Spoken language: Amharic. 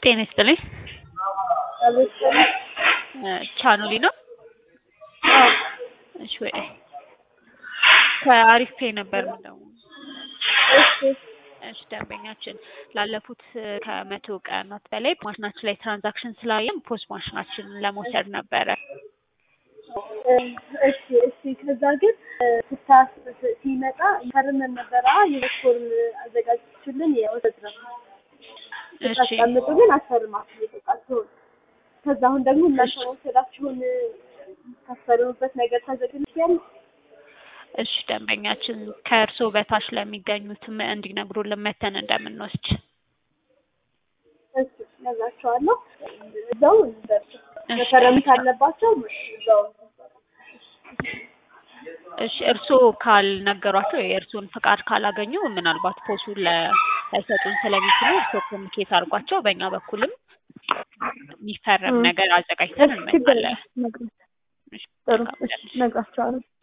ጤና ይስጥልኝ። ቻኖሊ ነው? እሺ ወይ ከአሪፍ ፔ ነበር ምንደው እሺ ደንበኛችን ላለፉት ከመቶ ቀናት በላይ ማሽናችን ላይ ትራንዛክሽን ስላየም ፖስት ማሽናችንን ለመውሰድ ነበረ። እሺ እሺ። ከዛ ግን ስታስ ሲመጣ ፈርመን ነበረ ዩኒፎርም አዘጋጅችልን የወሰድ ነው እሺ ስታስቀምጡ ግን አስፈርማችሁ የጠቃችሁን ከዛ አሁን ደግሞ እናንተ መውሰዳችሁን ታስፈርሙበት ነገር ታዘጋጅያል። እሺ ደንበኛችን ከእርስዎ በታች ለሚገኙትም እንዲነግሩልን መተን እንደምንወስድ እሺ ነግራቸዋለሁ። እዛው መፈረም ካለባቸው እዛው እሺ እርስዎ ካልነገሯቸው የእርስዎን ፍቃድ ካላገኙ ምናልባት ፖሱን ላይሰጡን ስለሚችሉ እርስዎ ኮሚኒኬት አድርጓቸው በእኛ በኩልም የሚፈረም ነገር አዘጋጅተን እንመጣለን። ጥሩ እሺ ነግራቸዋለሁ።